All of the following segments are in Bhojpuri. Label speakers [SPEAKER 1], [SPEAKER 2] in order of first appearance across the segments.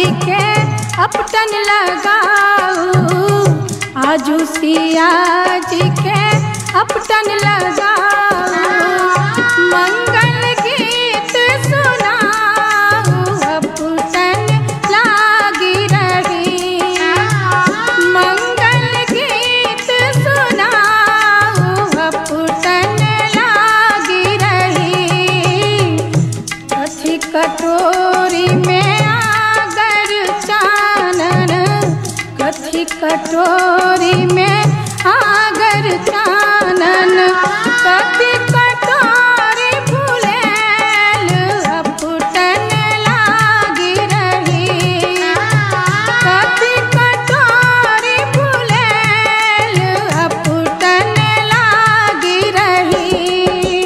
[SPEAKER 1] के अपटन लगाऊ आजू सिया जी के अपटन लगाऊ मंगल गीत सुनाऊ अपटन लागी रही मंगल गीत सुनाऊ अपटन लागी रही कथी कटोरी में आगर चानन कथी कटोरी में आगर चानन कथी कटोरी फुलेल अपटन लागी रही कथी कटोरी फुलेल अपटन लागी रही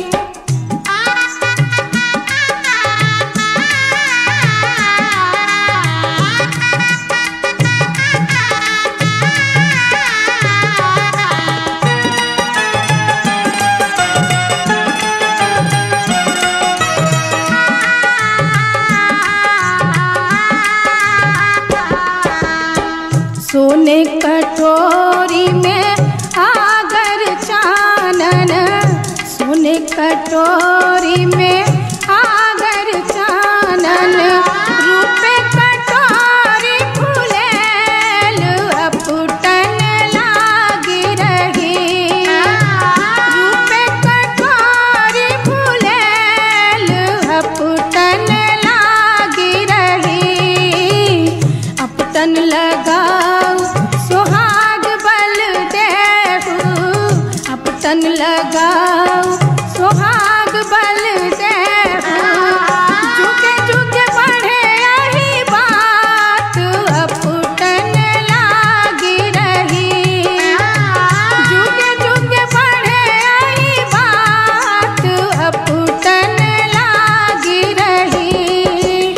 [SPEAKER 1] सोने कटोरी में आगर चानन सोने कटोरी में आगर चानन रूपे कटोरी फुलेल अपटन लागी रही रूपे कटोरी फुलेल अपटन लागी रही अपटन लगाऊ सुहाग बल देहू अपटन लगाऊ सुहाग बल देहू जुगे जुगे बढ़े यही बात अपटन लागी रही जुगे जुगे बढ़े यही बात अपटन लागी रही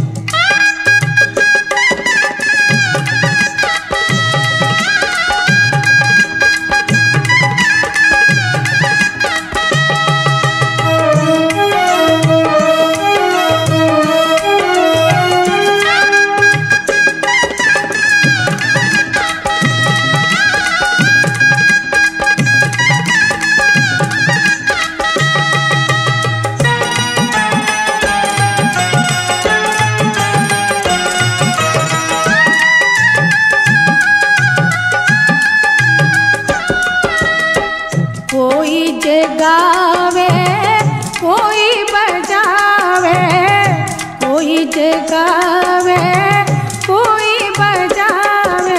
[SPEAKER 1] कोई जे गावे कोई बजावे कोई जे गावे कोई बजावे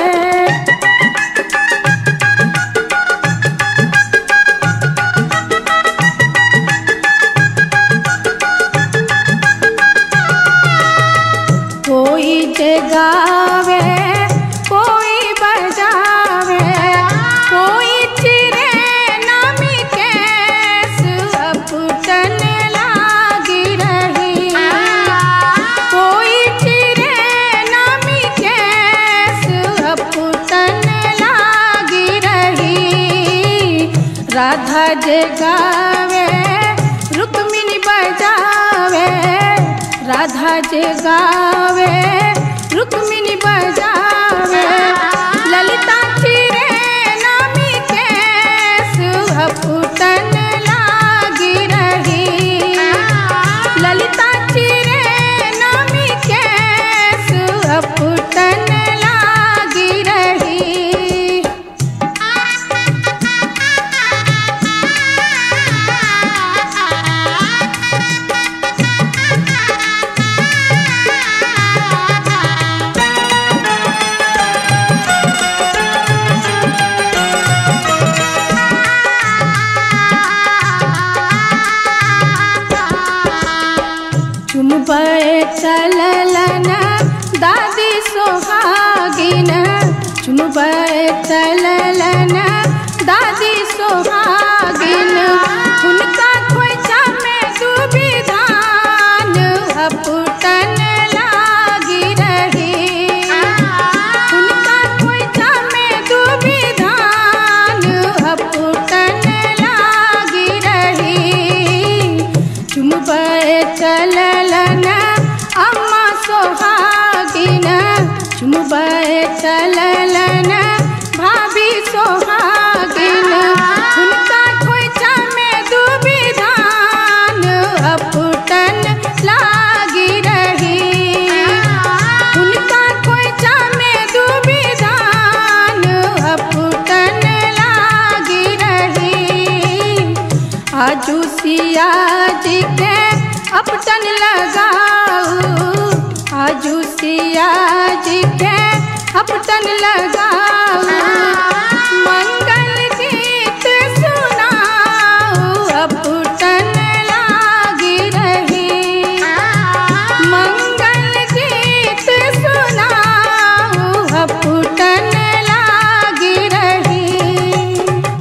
[SPEAKER 1] कोई जे गावे कोई बजावे कोई चिरे नामी केस अपटन लागी रही कोई चिरे नामी केस अपटन लागी रही राधा जे गावे रुक्मिणी बजावे राधा जे गावे रुक्मिणी बजावे ललिता चिरे नामी केस अपटन लागी रही ललिता चिरे नामी केस अपटन लागी रही चुमबे चललन दादी सोहागिन चुमबे चललन दादी सोहागिन हुनका खोइचा में डूबी धान अपटन लागी रही हुनका खोइचा में डूबी धान अपटन लागी रही चुमबे चललन अम्मा सोहागिन चुमबे चललन भाभी सोहागिन हुनका खोइचा में डूबी धान अपुटन लागी रही हुनका खोइचा में डूबी धान अपुटन लागी रही आजू सिया जी के अपटन लगाऊ आजू सिया जी के अपटन लगाऊ मंगल गीत सुनाऊ अपटन लागी रही मंगल गीत सुनाऊ अपटन लागी रही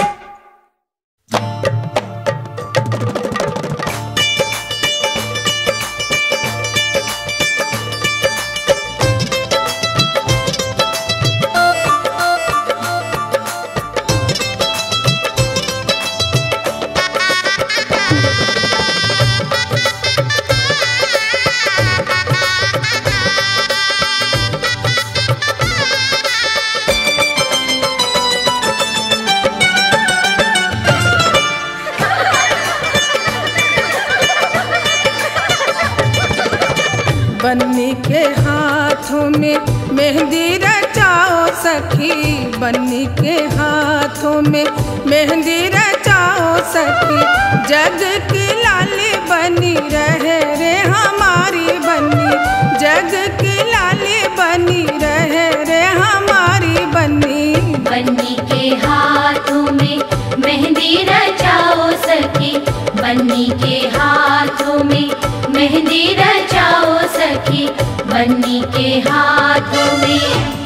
[SPEAKER 2] बन्नी के हाथों में मेहंदी रचाओ सखी बन्नी के हाथों में मेहंदी रचाओ सखी जग की लाली बनी रहे रे हमारी बन्नी जग की लाली बनी रहे रे हमारी बन्नी
[SPEAKER 3] बन्नी के हाथों में मेहंदी रचाओ सखी बन्नी के हाथों में मेहंदी रचाओ सखी बन्नी के हाथों में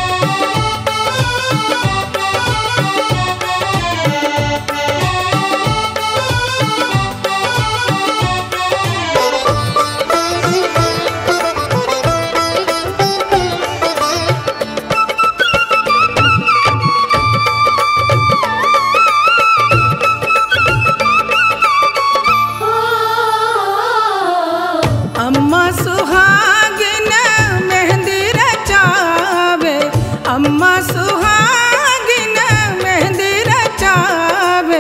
[SPEAKER 2] अम्मा सुहागिन मेहंदी रचावे अम्मा सुहागिन मेहंदी रचावे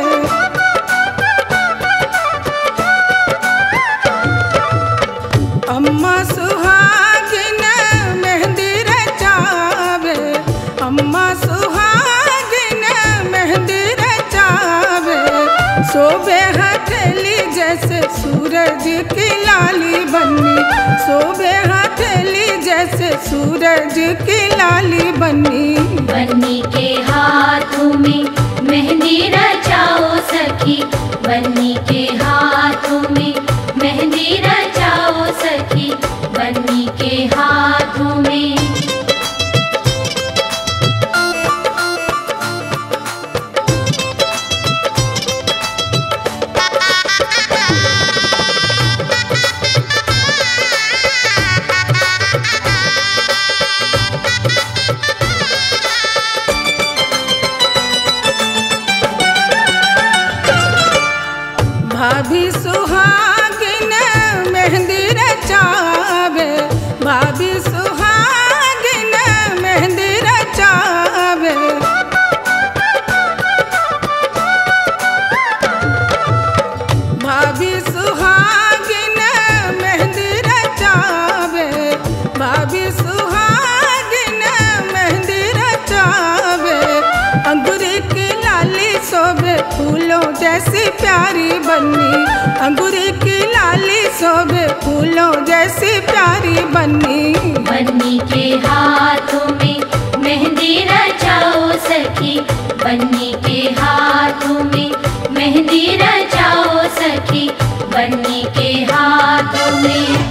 [SPEAKER 2] अम्मा सुहागिन मेहंदी रचावे अम्मा सुहागिन मेहंदी रचावे सोबे हथेली जैसे सूरज की लाली बनी सोबे हथेली जैसे सूरज की लाली बनी
[SPEAKER 3] बन्नी के हाथों में मेहंदी रचाओ सखी बन्नी के हाथों में मेहंदी रचाओ सखी बन्नी के हाथों में
[SPEAKER 2] भाभी सुहागिन मेहंदी रचावे भाभी सुहागिन मेहंदी रचावे भाभी सुहागिन मेहंदी रचावे भाभी सुहागिन मेहंदी रचावे अंगूरी की लाली शोभे फूलों जैसी प्यारी बनी अंगूरी की लाली शोभे फूलों जैसी प्यारी बनी
[SPEAKER 3] बन्नी के हाथों में मेहंदी रचाओ सखी बन्नी के हाथों में मेहंदी रचाओ सखी बन्नी के हाथों में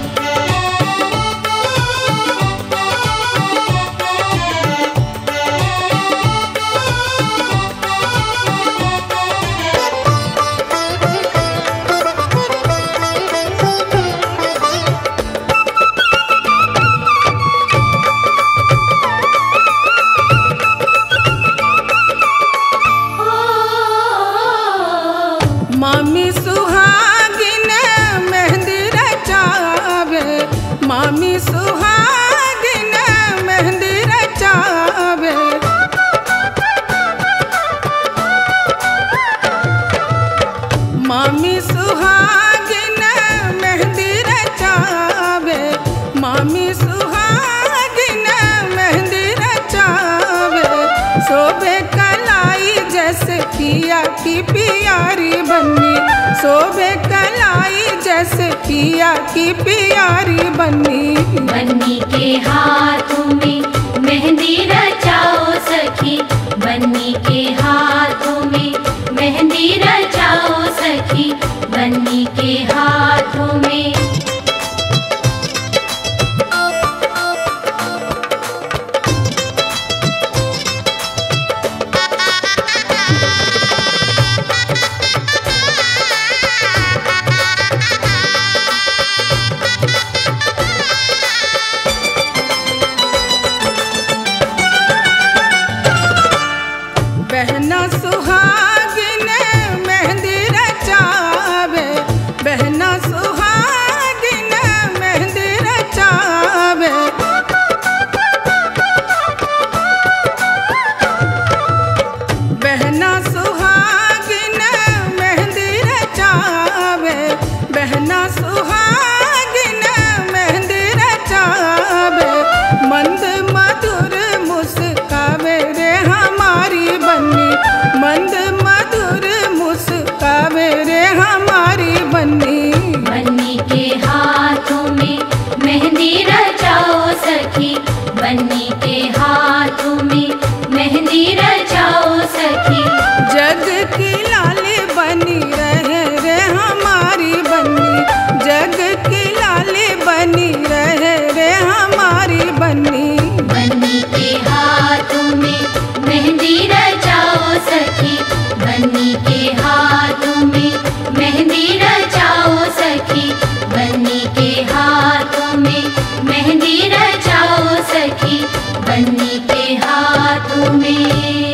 [SPEAKER 2] मामी सुहागिन मेहंदी रचा शोभे कलाई जैसे पिया की पियारी बनी
[SPEAKER 3] बन्नी के हाथों में मेहंदी रचाओ सखी बन्नी के हाथों में मेहंदी रचाओ सखी बन्नी के हाथों में
[SPEAKER 2] बहना सुहागिन मेहंदी रचावे बहना सुहागिन मेहंदी रचावे बहना सुहागिन मेहंदी रचावे बहना सुहागिन मेहंदी रचावे मंद मधुर मुस्कावे रे हमारी बन्नी मंद मधुर मुस्कावे रे हमारी बन्नी
[SPEAKER 3] बन्नी के हाथों में मेहंदी रचाओ सखी बन्नी के हाथों में मेहंदी रचाओ सखी
[SPEAKER 2] जग की लाली बनी रहे रे हमारी बन्नी जग की लाली बनी रहे रे हमारी बन्नी
[SPEAKER 3] बन्नी के हाथों में मेहंदी रचाओ सखी बन्नी के हाथों में मेहंदी रचाओ सखी बन्नी के हाथों में मेहंदी रचाओ सखी बन्नी के हाथों में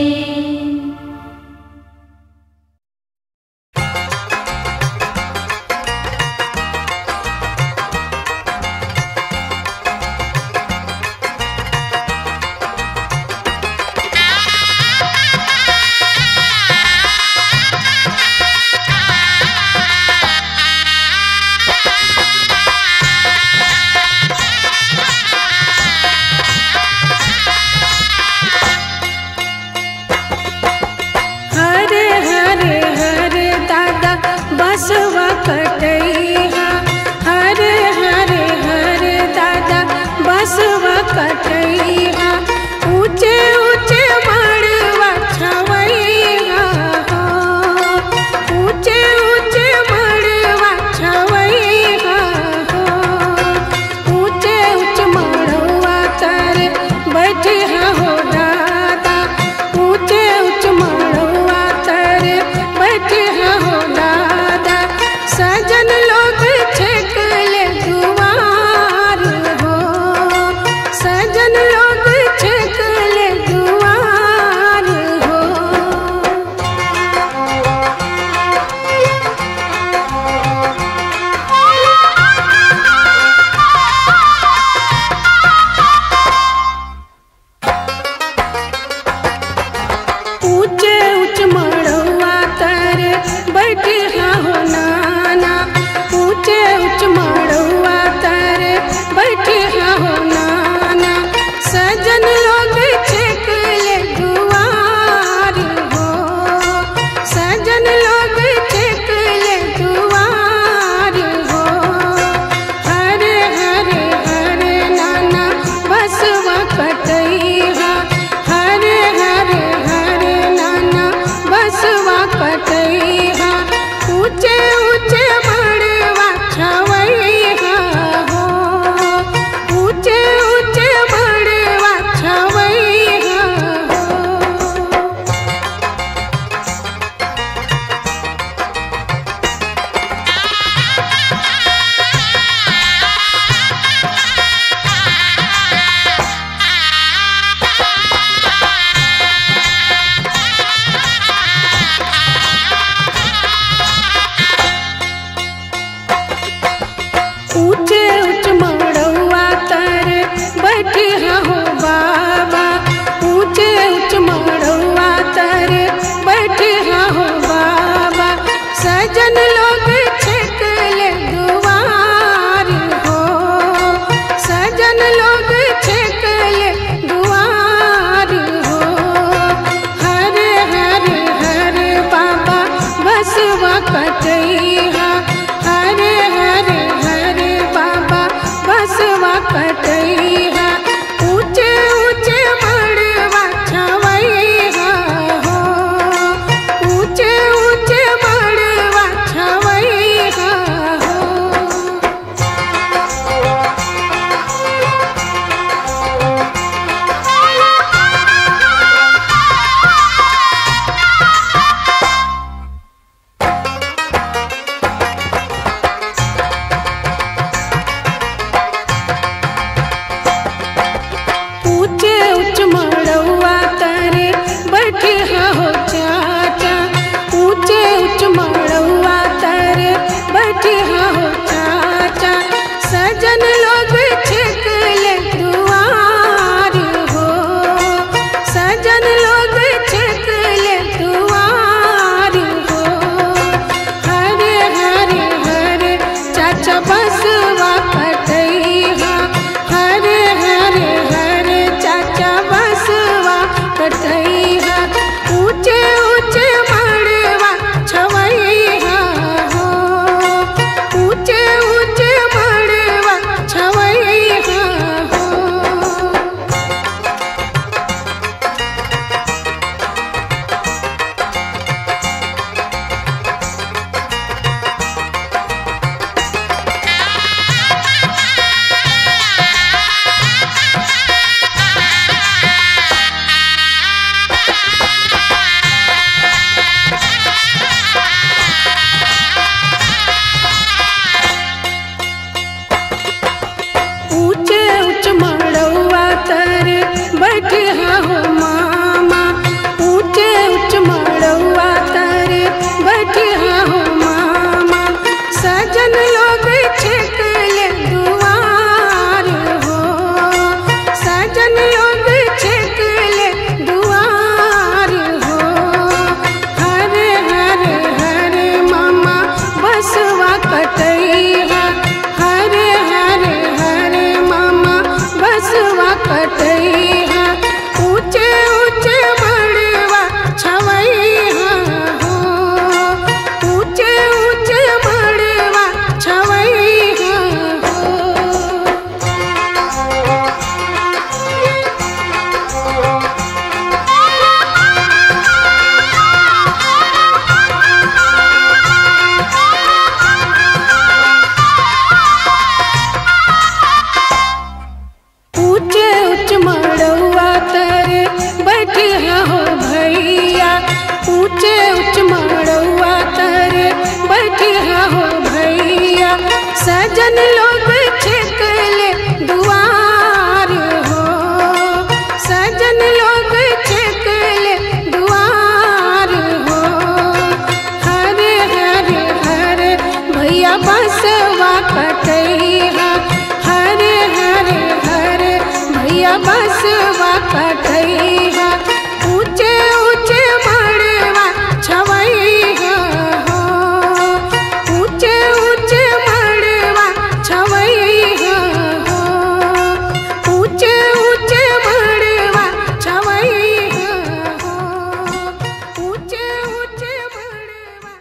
[SPEAKER 1] सजन लोग छिकले दुआर हो सजन लोग छिकले दुआर हो हरे हरे हरे भैया बसवा कटैया हरे हरे हरे भैया बसवा कटैया ऊंचे ऊंचे मड़वा छवैया हो ऊंचे ऊंचे मड़वा छवैया हो ऊंचे ऊंचे मड़वा छवैया हो ऊंचे ऊंचे मड़वा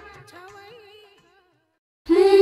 [SPEAKER 1] छवैया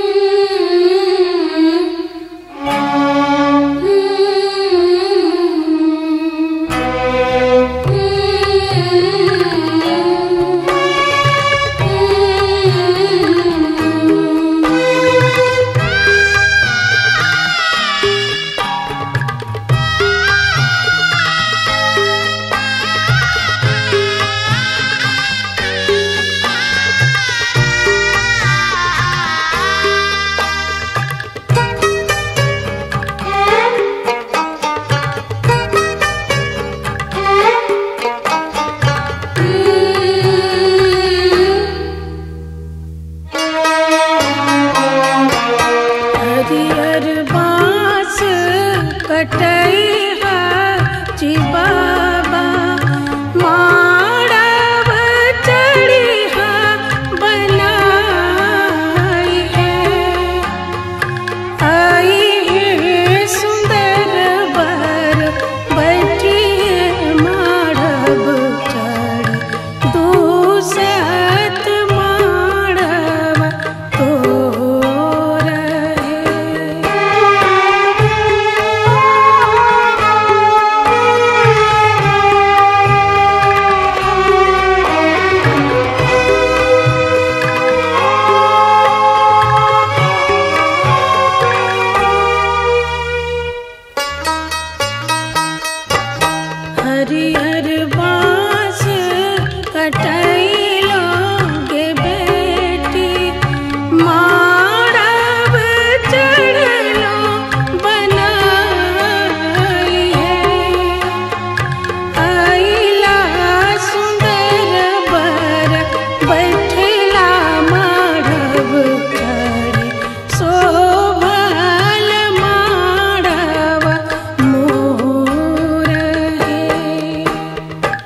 [SPEAKER 1] हरियर बाँस कटैया जी बाबा माड़व चढ़िया बनाई है आई है सुंदर बर बैठिए माड़व चढ़ दूसत माड़व तो रहे हरिहर बाँस कटैलो गे बेटी माड़व चढ़लो बनाई है आइला सुंदर बर बैठला माड़व चढ़े शोभल माड़व मोर है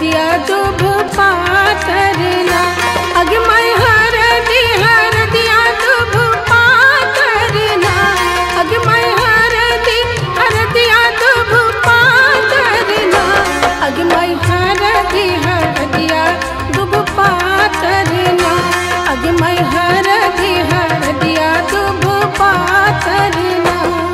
[SPEAKER 2] हरदिया दुभ पातरना अगमय हरदी हरदिया दुभ पातरना अगमय हरदी हरदिया दुभ पातरना अगमय हरदी हरदिया दुभ पातरना अगमय हरदी हरदिया दुभ पातरना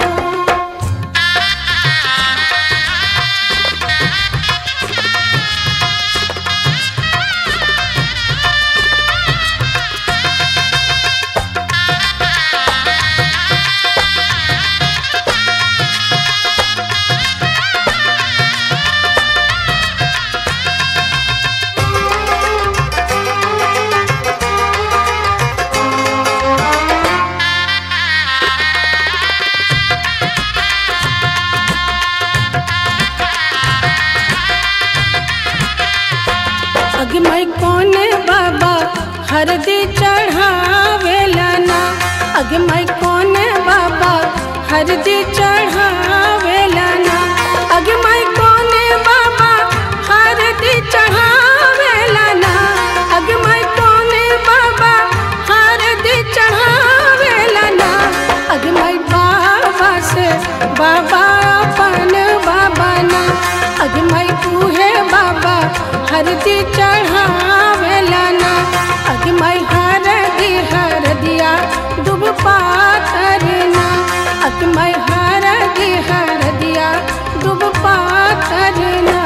[SPEAKER 2] अगमय कोने बाबा हरदी चढ़ावेला ना अगमय कोने बाबा हरदी चढ़ावेला ना अगमय कोने बाबा हरदी चढ़ावेला ना अगमय कोने बाबा हरदी चढ़ावेला ना अगमय बाबा से बाबा अपन बाबा ना अगमय उहे बाबा हरदी चढ़ावेला ना अगमय हरदी हरदिया दुब पातरना अगमय हरदी हरदिया दुब पातरना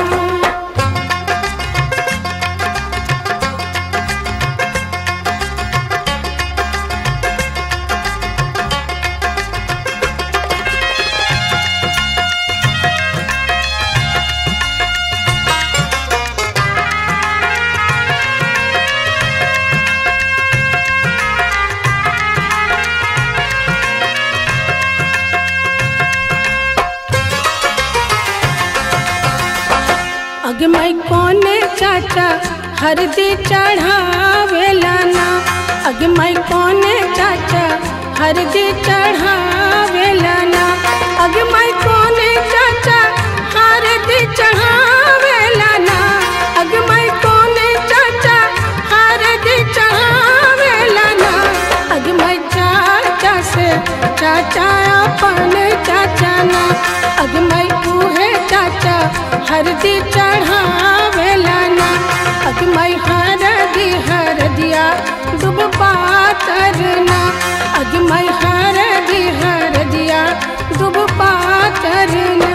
[SPEAKER 2] अगमय कोने चाचा हरदी चढ़ावेला ना अगमय कोने चाचा हरदी चढ़ावेला ना अगमय कोने चाचा हरदी चढ़ावेला ना अगमय कोने चाचा हरदी चढ़ावेला ना अगमय चाचा से चाचा अपन चाचा ना अगमय उहे चाचा हरदी चढ़ावेला ना अगमय हरदी हरदिया दुब पातरना अगमय हरदी हरदिया दुब पातरना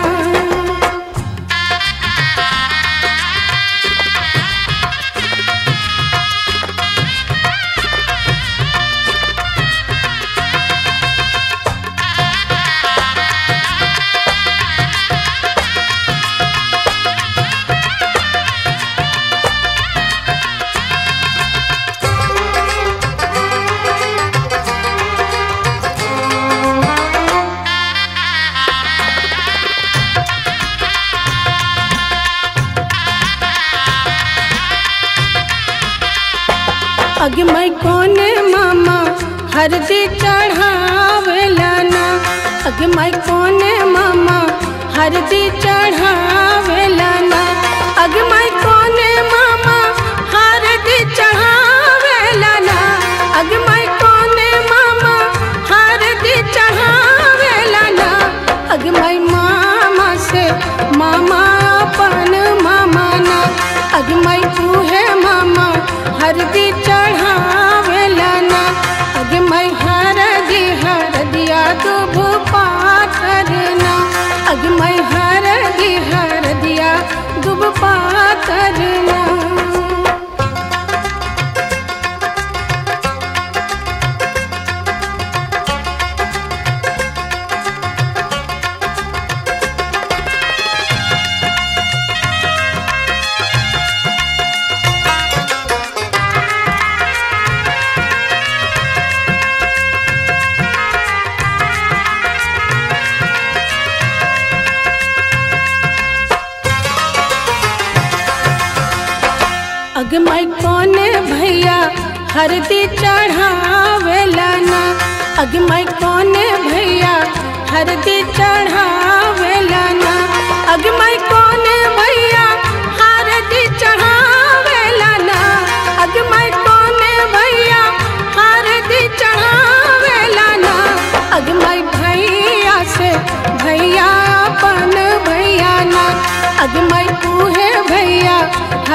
[SPEAKER 2] अगमय कोने मामा हरदी चढ़ावेला ना अगमय कोने मामा हरदी चढ़ावेला ना अगमय कोने मामा हरदी चढ़ावेला ना अगमय कोने मामा हरदी चढ़ावेला ना अगमय मामा से मामा अपन मामा ना अगमय उहे मामा हरदी चढ़ावेला ना अगमय हरदी हरदिया दुभ पातरना अगमय हरदी हरदिया दुभ पातरना अगमय कोने भैया हरदी चढ़ावेला ना अगमय कोने भैया हरदी चढ़ावेला ना अगमय कोने भैया हरदी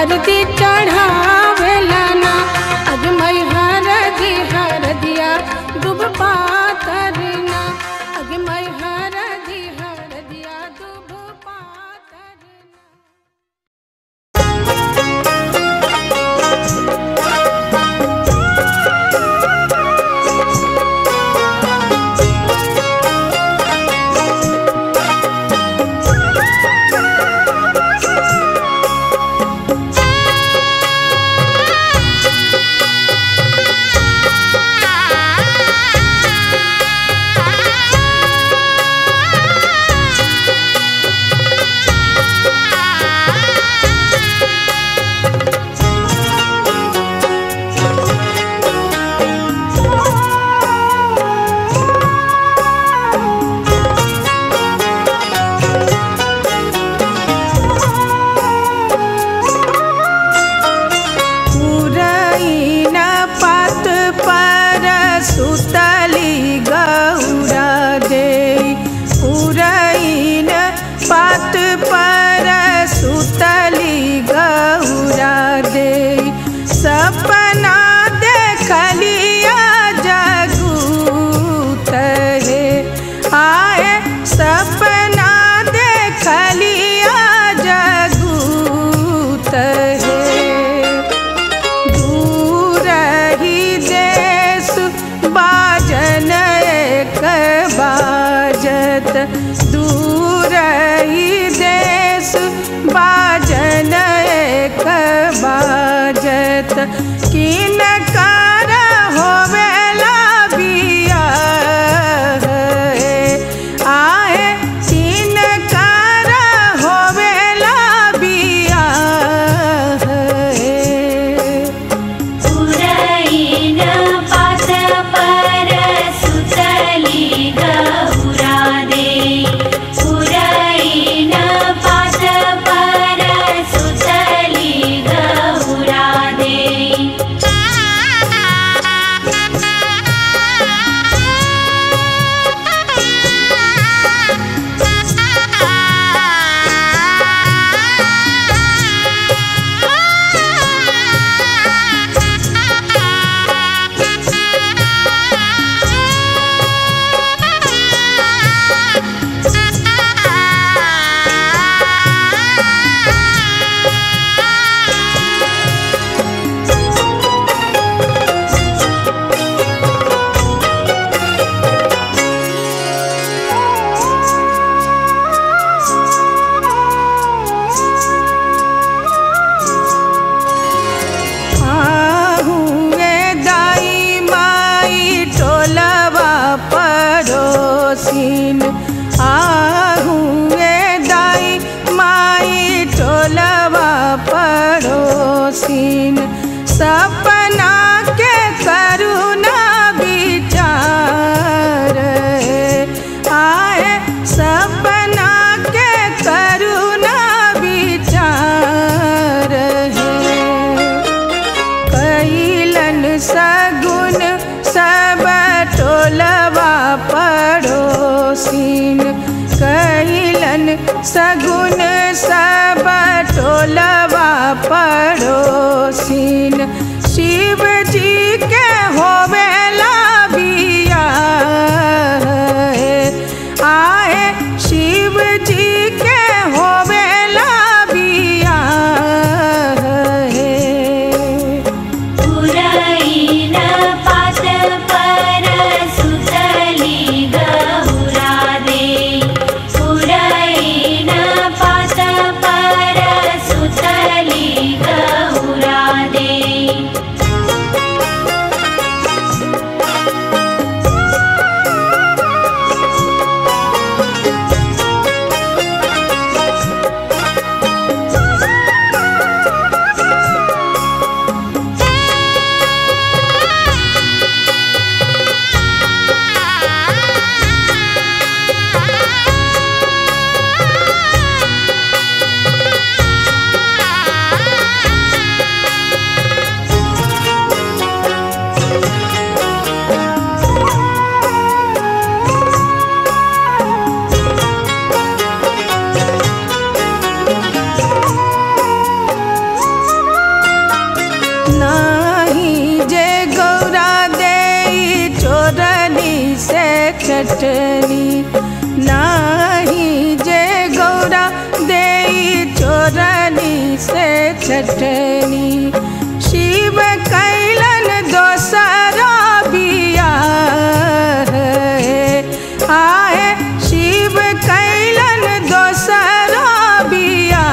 [SPEAKER 1] आरती चढ़ावेला ना अज मई हरदी हरदिया दुब पातरना अज मई हरदी हरदिया दुब पातरना
[SPEAKER 2] पुरैन पात पर सुतली गौरा दे पुरैन पात पर सुतली गौरा दे सपना देखलिया जगूत हे आए सपना देखलिया जगूत हे दूर ही देश बाजन एक बाजत दूर ही देश बाजन एक बाजत किन कर होवेला बिया आए किन कर होवेला बिया
[SPEAKER 3] पुरैन पात पर सुतली गौरा दे पुरैन पात पर सुतली गौरा दे
[SPEAKER 2] आहुए दाई माई टोलवा पड़ोसिन आहुए दाई माई टोलवा पड़ोसिन सपना के करुणा विचार आए सपना के करुणा विचार है कैलन सगुन सब टोलवा पड़ोसिन कैलन सगुन सब टोलवा पड़ोसिन शिव जी के होवेला बिया आए शिव जी के होवेला बिया
[SPEAKER 3] पुरैन पात पर सुतली गौरा दे पुरैन पात पर
[SPEAKER 2] चटनी नाही जे गौरा दे चोरनी से चटनी शिव कैलन दोसरा बिया आए शिव कैलन दोसरा बिया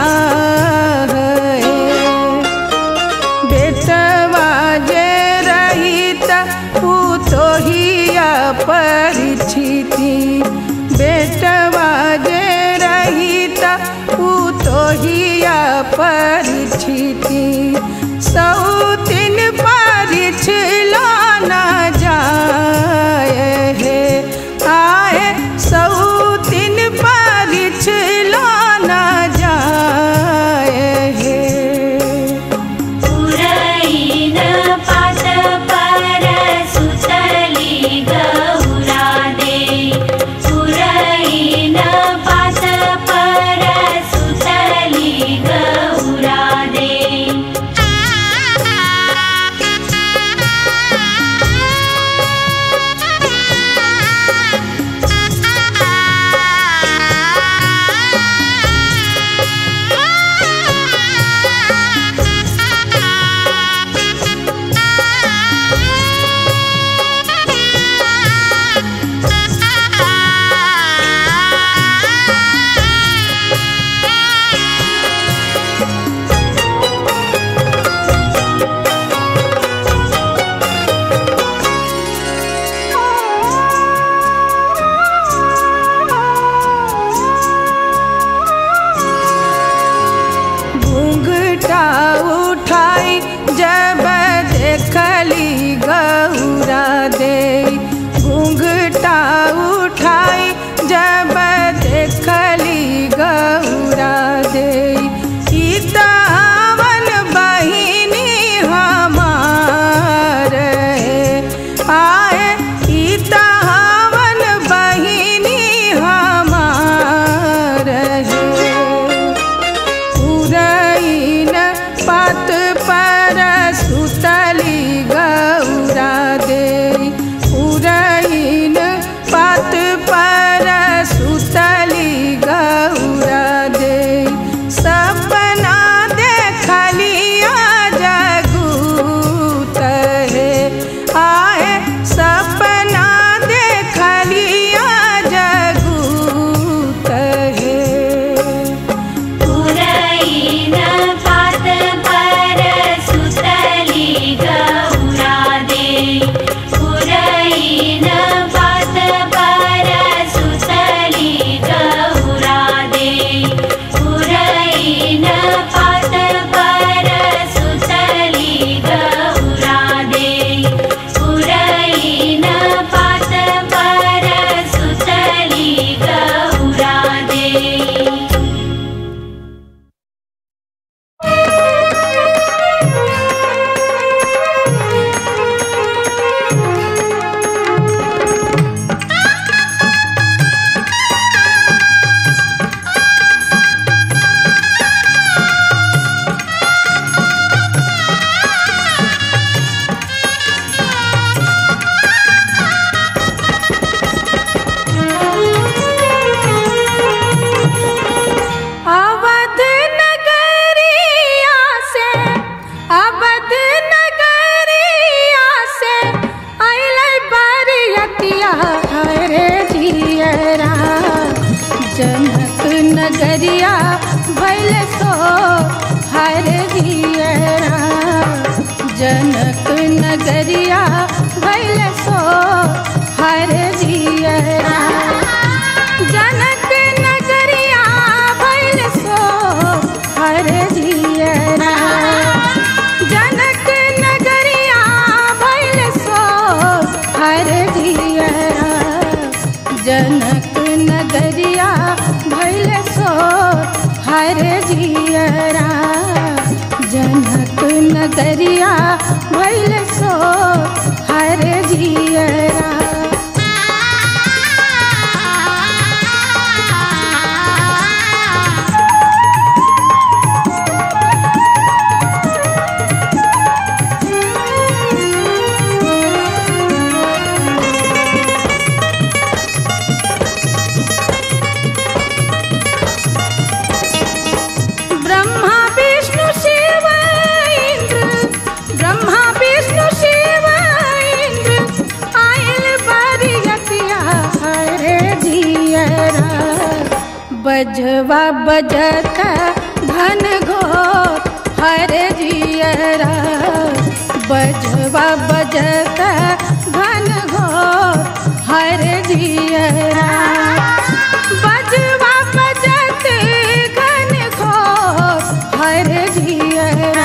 [SPEAKER 2] बेटवा जे रहित पुतोहिया परिचिति बेटवा जे रहित पुतोहिया परिचिति सौतिन परिछला न जाए हे आए सौतिन परिछला न जाए हे
[SPEAKER 3] पुरैन पात पर सुतली गौरा दे पुरैन पात पर सुतली गौरा दे
[SPEAKER 2] घूंघटा उठाई जब देखली गौरा दे घूंघटा उठाई जब देखली गौरा दे ईतावन बहिनी हमार आए ईतावन बहिनी हमार है पुरैन पात पर सुतली गौरा दे पुरैन पात पर सुतली गौरा दे सपना देखलिया जगूत है आए सपना देखलिया जगूत है
[SPEAKER 3] पुरैन पात पर सुतली गौरा दे पुरैन पात पर सुतली गौरा दे पुरैन पात पर सुतली गौरा दे पुरैन पात पर सुतली गौरा दे
[SPEAKER 1] अवध नगरिया से अवध नगरिया से अइलै बरियतिया हरे जियरा जनक नगरिया भैल सो हरे जियरा जनक नगरिया भैल सो हरे जियरा जनक नगरिया भैल सो हर जियरा जनक नगरिया भैल सो हर जियरा जनक नगरिया भैल सो हर जियरा जनक नगरिया भैल सो हर जियरा बजवा बजत घन घोर हर जियरा बजवा बजत घन घोर हर जियरा बजवा बजत घन घोर हर जियरा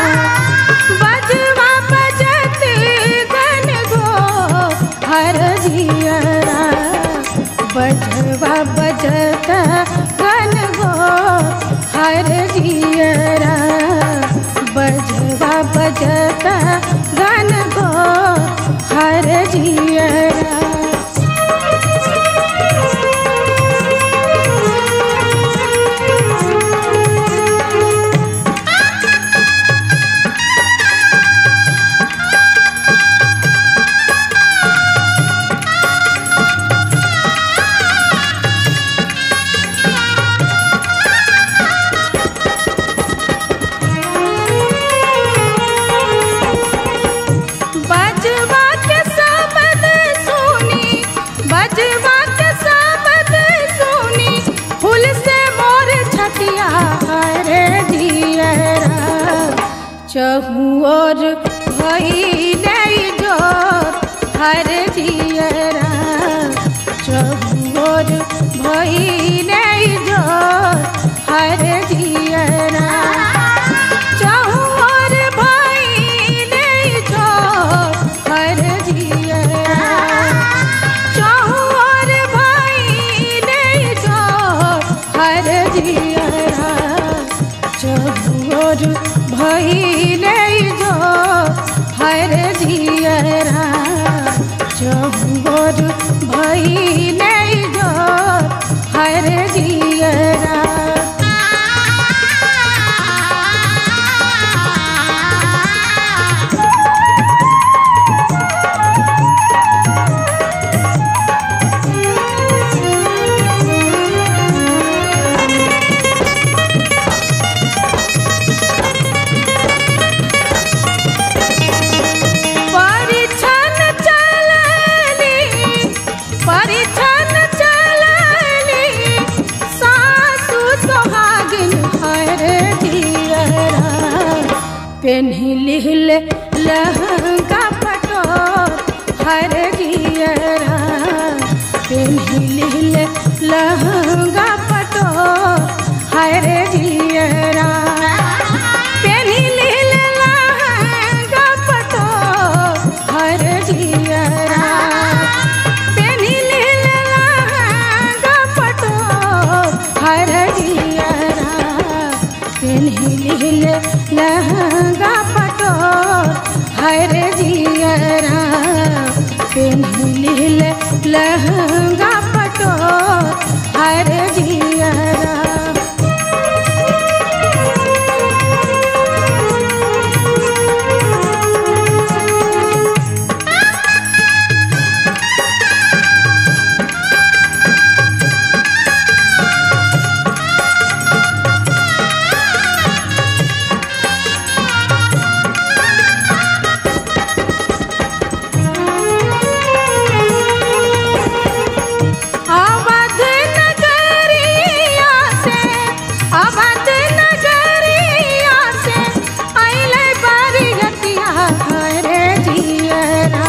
[SPEAKER 1] बजवा बजत घन घोर हर जियरा बजवा बजत घन घोर हर जियरा बजवा बजत घन घोर हर जियरा बजवा के शब्द सुनी बजवा के शब्द सुनी फूल से मोर छतिया रे जियरा चहु और भई नहीं जो हर जियरा चहु और भई नहीं जो हर जियरा चहु और भई नहीं जो हर जियरा चहु और भई नहीं जो हर जियरा चहु और भई नहीं जो हर जियरा चहु और भई नहीं जो हर जियरा परिछन चलनी परिछन चलनी सासु सोहागिन हर दियरा पेन्ही लिहल लहंगा पटो हर दियरा पेन्ही लिहल लहंगा पटो हर दियरा पेन्ही लिहल लहंगा पटो हर जियरा पेन्ही लिहल लहंगा पटो हर जियरा पेन्ही लिहल लहंगा पटो हर जियरा पेन्ही लिहल लहंगा पटो हर जियरा अवध नगरिया से अवध नगरिया से अइले बरियतिया हरे जियरा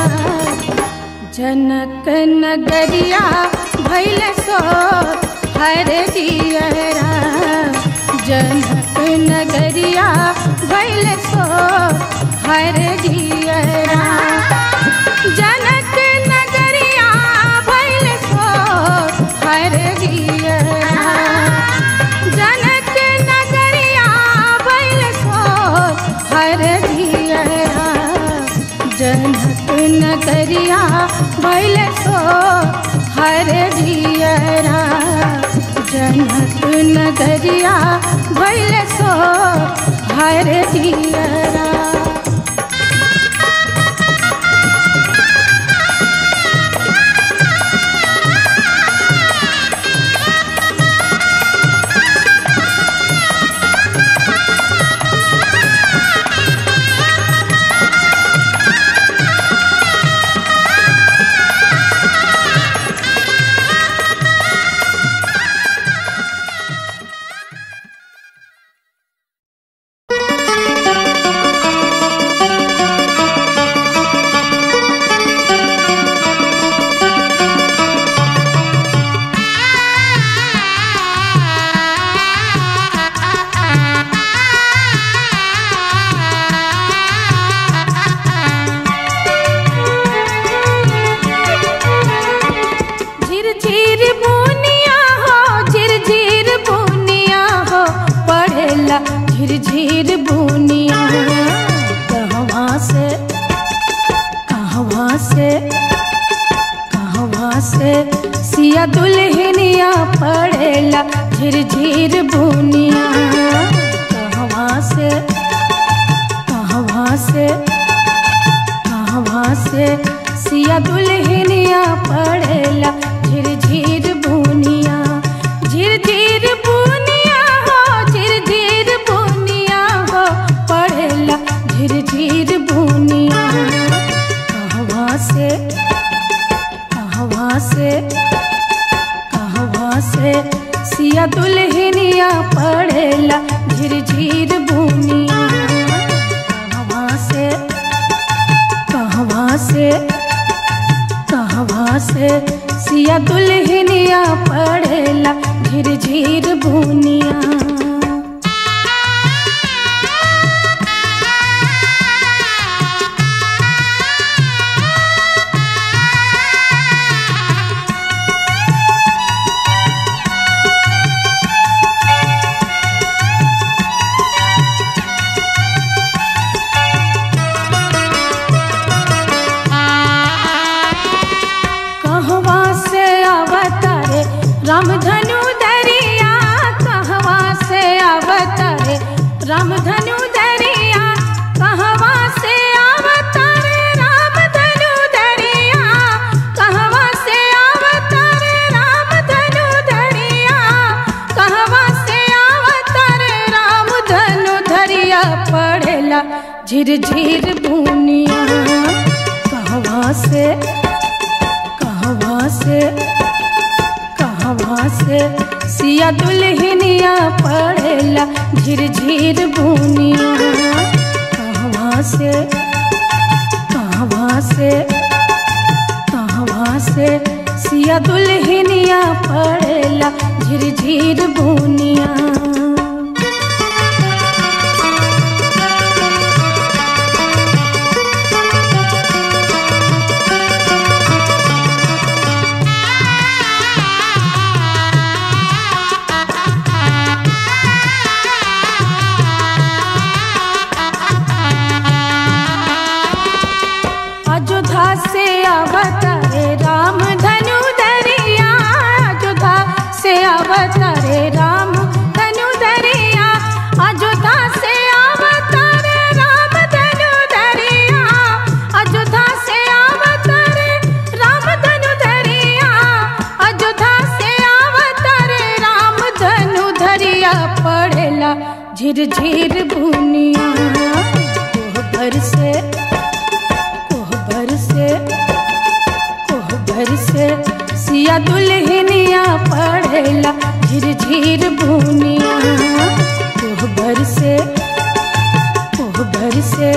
[SPEAKER 1] जनक नगरिया भैल सो हरे जियरा जनक नगरिया भैल सो हरे जियरा जनक नगरिया भैल सो हर जियरा जनक नगरिया भैल सो हर जियरा जनक नगरिया भैल सो हर जियरा जनक नगरिया भैल सो हर जियरा झिरझिर बुनिया कहवा से कहवा से कहवा से सिया दुल्हनिया पड़ेला झिरझिर बुनिया झिरझिर बुनिया हो झिरझिर बुनिया हो पड़ेला झिरझिर बुनिया कहवा से कहवा से कहवा से सिया दुल्हनिया पड़ेला झिरझिर बुनिया कहवा से कहवा से कहवा से सिया दुल्हनिया पड़ेला झिरझिर बुनिया कहवा से अवतारे रामधनु दरिया कहवा से अवतारे रामधनु दरिया कहवा से अवतारे रामधनु दरिया कहवा से अवतारे रामधनु दरिया कहवा से अवतारे रामधनु दरिया पड़ेला झिरझिर बुनिया कहवा से कहवा से कहवा से सिया दुल्हनिया पड़ेला झिरझिर बुनिया कहवा से कहवा से कहवा से सिया दुल्हनिया पड़ेला झिरझिर बुनिया अयोध्या से अवतरे राम धनु दरिया अयोध्या से अवतरे राम धनु दरिया अयोध्या से अवतरे राम धनु दरिया अयोध्या से अवतरे राम धनु दरिया अयोध्या से अवतरे राम धनु दरिया पड़ेला झिरझिर बुनिया कोहबर से कोहबर से कोहबर से सिया दुल्हनिया पड़ेला झिरझिर बुनिया कोहबर से कोहबर से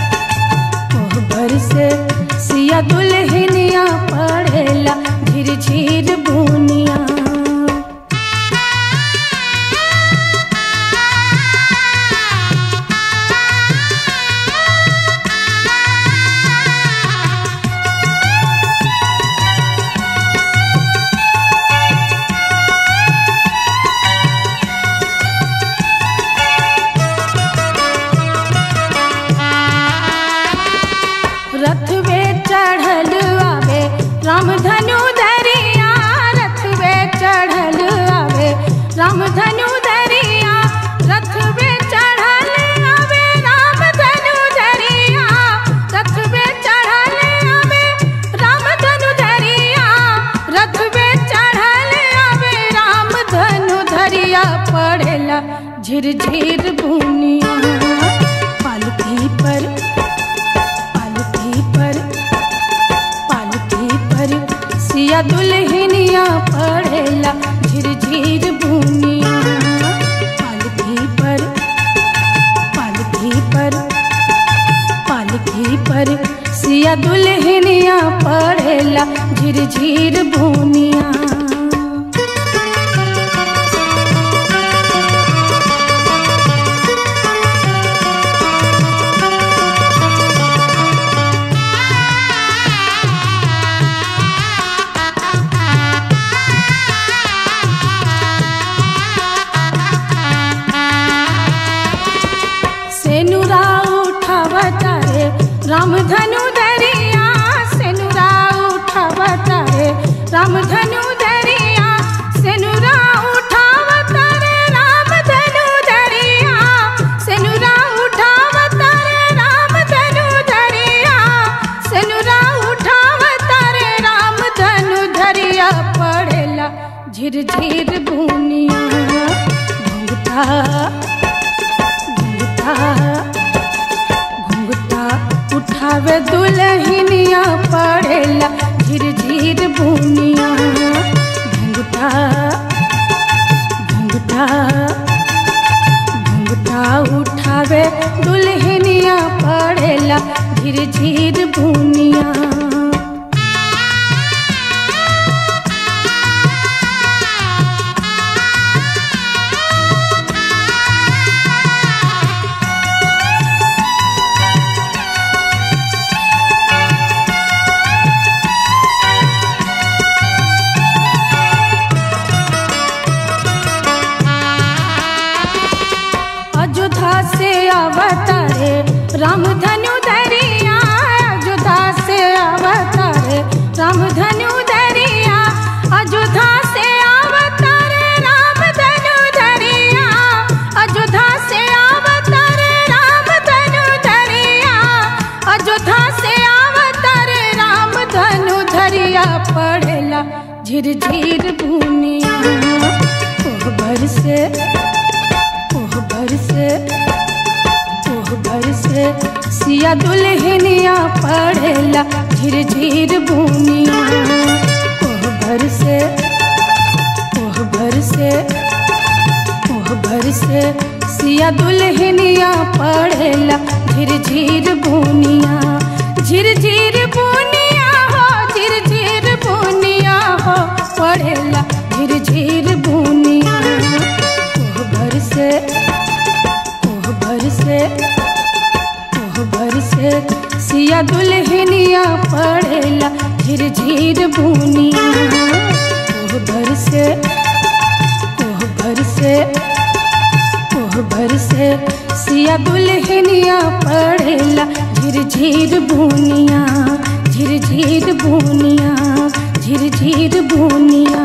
[SPEAKER 1] कोहबर से सिया दुल्हनिया पड़ेला झिरझिर बुनिया रथ वे चढ़ल आवे राम धनु दरिया रथ वे चढ़ल आवे राम धनु दरिया रथ वे चढ़ल आवे राम धनु दरिया रथ वे चढ़ल आवे राम धनु दरिया रथ वे चढ़ल आवे राम धनु धरिया पड़ेला झिरझिर बुनिया पालकी पर पालकी पर पालकी पर सिया दुल्हनिया पड़ेला झिरझिर बुनिया पालकी पर पालकी पर पालकी पर सिया दुल्हनिया पड़ेला झिरझिर बुनिया सेनुरा उठावता रे रामधनु दरिया सेनुरा उठावता रे रामधनु दरिया सेनुरा उठावता उठावे दुल्हनिया पड़ेला झिर झिर बुनिया घुंघटा घुंघटा घुंघटा उठावे दुल्हनिया पड़ेला झिर झिर बुनिया अयोध्या से अवतारे राम धनु दरिया अयोध्या से अवतारे राम धनु दरिया अयोध्या से अवतारे राम धनु दरिया अयोध्या से अवतारे राम धनु दरिया अयोध्या से अवतारे राम धनु धरिया पड़ेला झिर झिर बुनिया ओह भर से ओह भर से ओह भर से सिया दुल्हनिया पड़ेला झिर झिर बुनिया ओह भर से ओह भर से ओह भर से सिया दुल्हनिया पड़ेला झिर झिर बुनिया झिर झिर बुनिया हो झिर झिर बुनिया हो पड़ेला झिर झिर बुनिया ओह भर से ओह भर से ओह भर से सिया दुल्हनिया पड़ेला झिर झिर बुनिया ओह भर से ओह भर से ओह भर से सिया दुल्हनिया पड़ेला झिर झिर बुनिया झिर झिर बुनिया झिर झिर बुनिया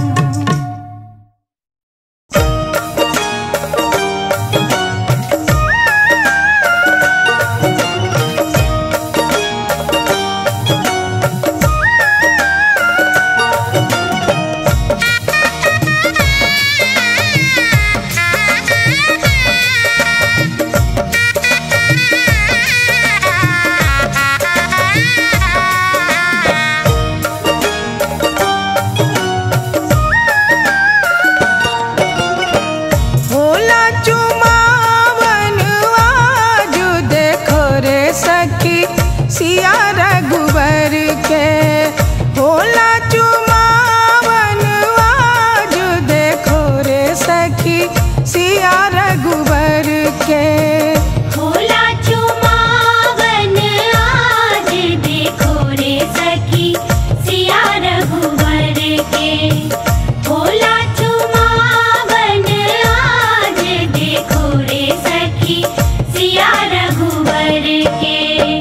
[SPEAKER 2] होला चुमावन आज देखो रे सखी सिया रघुवर के होला चुमावन आज देखो रे सखी सिया रघुवर के
[SPEAKER 3] होला चुमावन आज देखो रे सखी सिया रघुवर के होला चुमावन आज देखो रे सखी सिया रघुवर के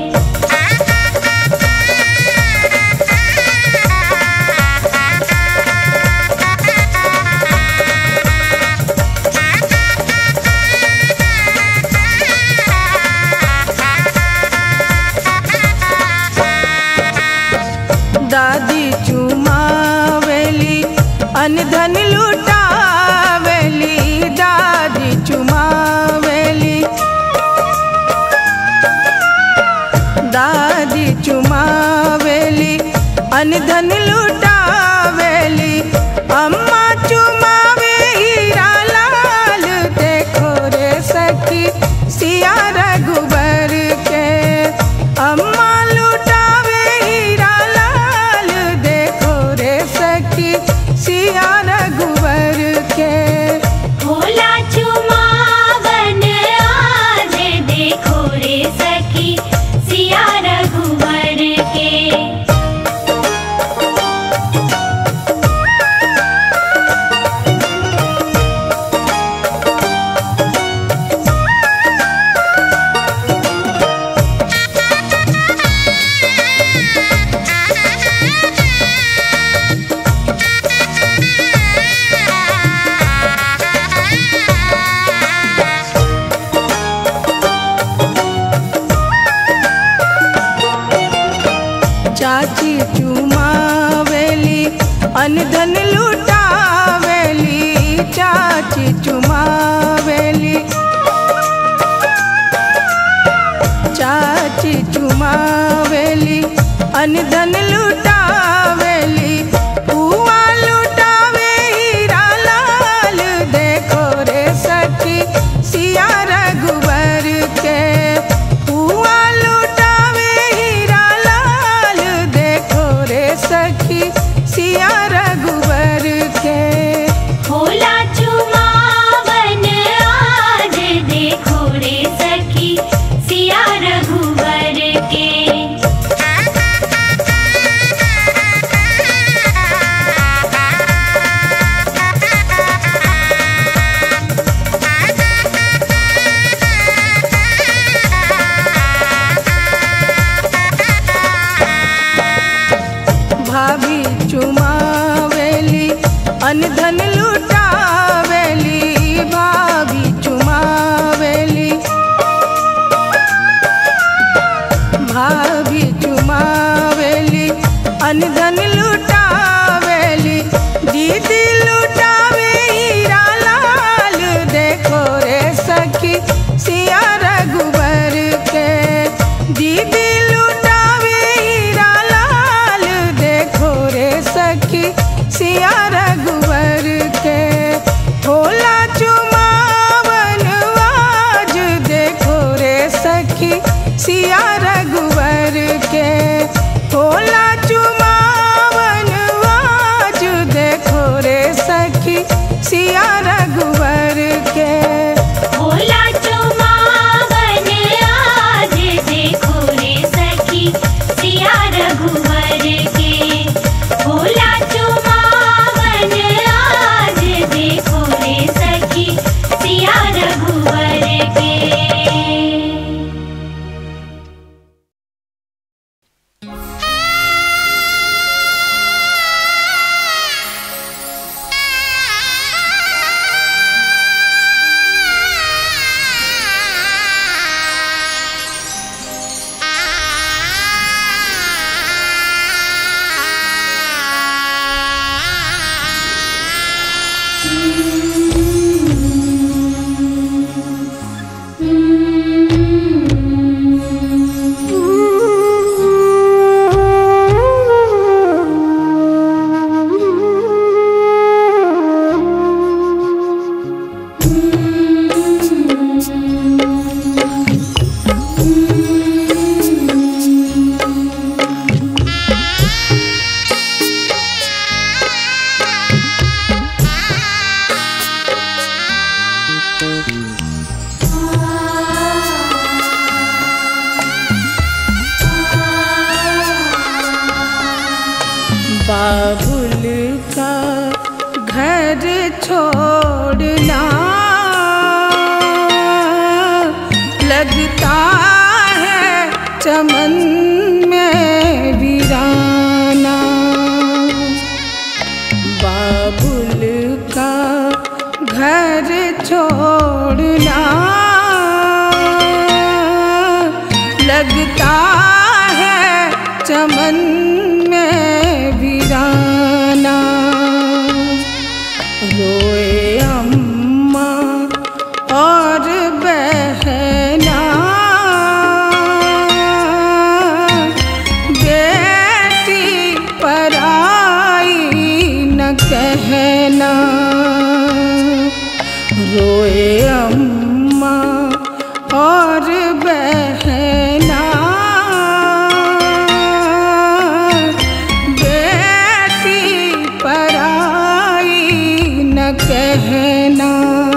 [SPEAKER 2] दादी चुमावेली अनधन लुटावेली दादी चुमावेली दादी चुमावेली अनधन लुटावेली अम्मा चुमावे हीरा लाल देखो रे सखी सिया रघुबर के अम्मा लुटावे हीरा लाल देखो रे सखी सिया रघुबर के
[SPEAKER 3] होला चुमावन आज देखो रे सखी सिया रघुवर के
[SPEAKER 2] चाची चुमावेली अनधन लुटावेली चाची चुमावेली चाची भाभी चुमावेली अनधन लुटावेली पुआ लुटावे हीरा लाल देखो रे सखी सिया रघुवर के पुआ लुटावे हीरा लाल देखो रे सखी सिया रघुवर के
[SPEAKER 3] होला चुमावन आज देखो रे सखी सिया रघुवर के
[SPEAKER 2] भाभी चुमावेली अनधन लुटावेली भाभी चुमावेली भाभी चुमावेली अनधन लुटावेली दीदी लुटावे हीरा लाल देखो रे सखी सिया रघुवर के दीदी लुटावे हीरा लाल देखो रे सखी सिया रघुवर के होला चुमावन आज देखो रे सखी सिया रघुवर के होला चुमावन आज देखो रे सखी सिया रघुवर के
[SPEAKER 3] होला चुमावन आज देखो रे सखी सिया रघुवर के होला चुमावन आज देखो रे सखी सिया रघुवर के
[SPEAKER 2] बाबुल का घर छोड़ना लगता है चमन में वीराना बाबुल का घर छोड़ना लगता है चमन में वीराना रोए अम्मा और बहना बेटी पराई न कहना रोए अम्मा और बहना बेटी पराई न कहना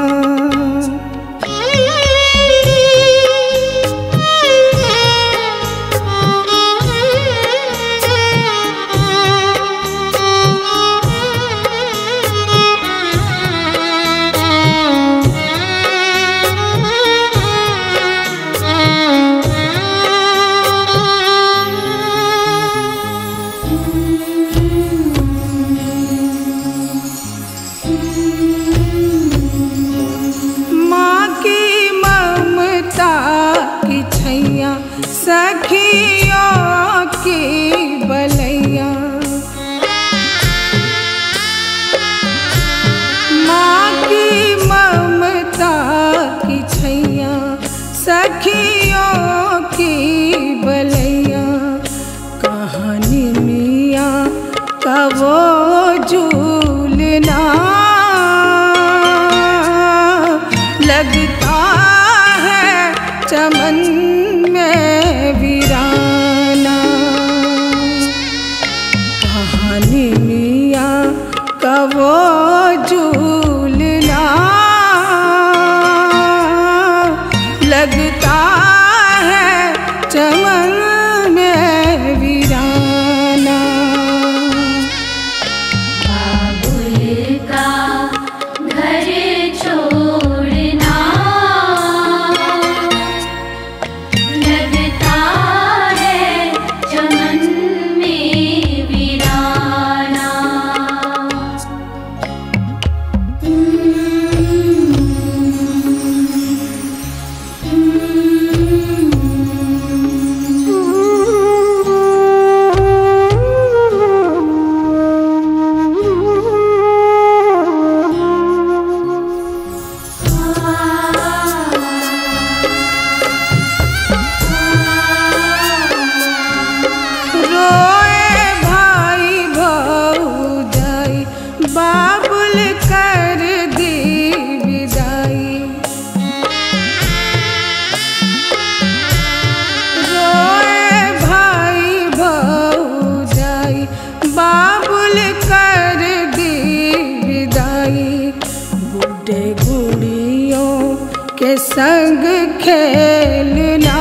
[SPEAKER 2] माँ की ममता की छैया सखियों की बलैया माँ की ममता की छैया सखियों की संग खेलना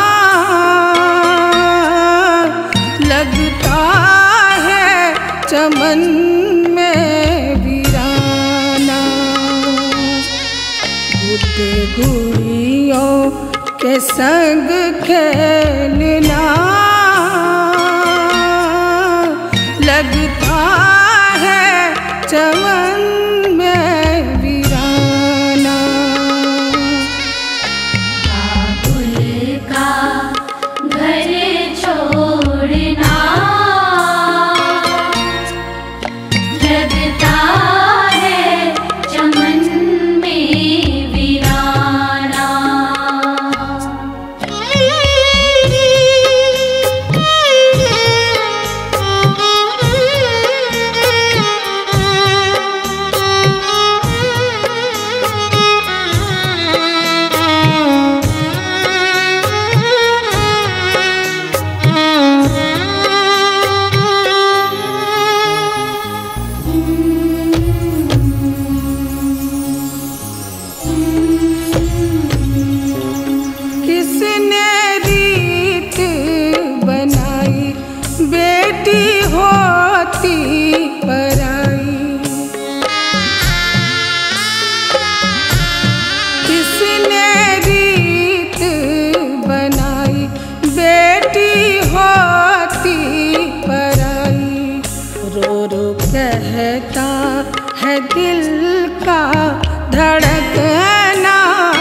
[SPEAKER 2] लगता है चमन में वीराना गुड गुड़ियों के संग खेलना लगता है चमन में वीराना
[SPEAKER 3] बाबुल का घर छोड़ना लगता है चमन में वीराना
[SPEAKER 2] किसने रीत बनाई बेटी होती पराई किसने रीत बनाई बेटी होती पराई रो रो कहता है दिल का धड़कना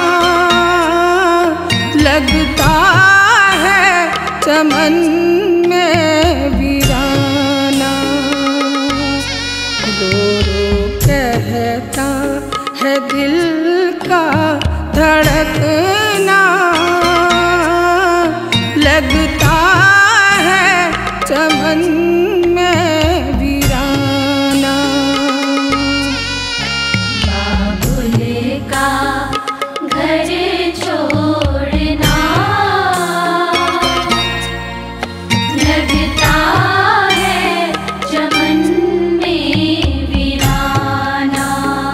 [SPEAKER 2] लगता है चमन में वीराना रो रो कहता है दिल का धड़कना लगता है चमन में वीराना
[SPEAKER 3] बाबुल का घर छोड़ना लगता है चमन में वीराना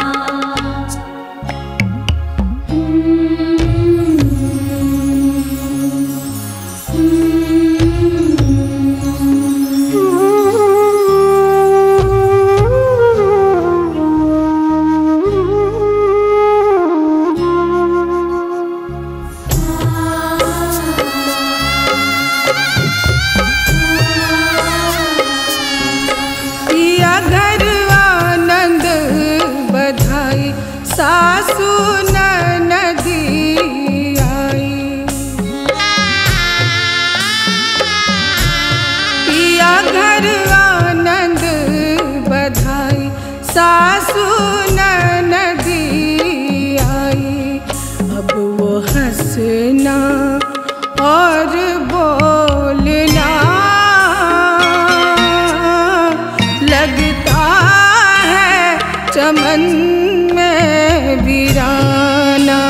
[SPEAKER 2] किया घर आनंद बधाई सासू नदी आई किया घर आनंद बधाई सासू नदी आई अब वो हंसना और बोलना लगता है चमन में वीराना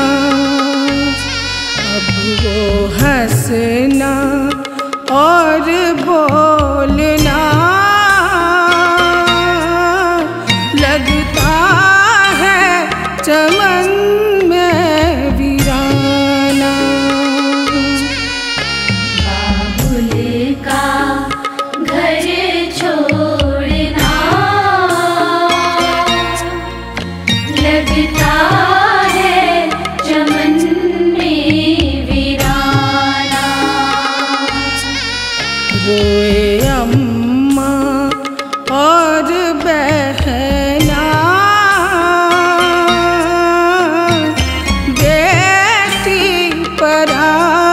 [SPEAKER 2] अब वो हंसना और बोलना लगता है चमन में वीराना
[SPEAKER 3] बाबुल का घर छोड़ना लगता है चमन में वीराना
[SPEAKER 2] रोए अम्मा और बहना बेटी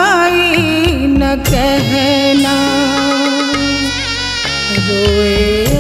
[SPEAKER 2] पराई न कहना रोए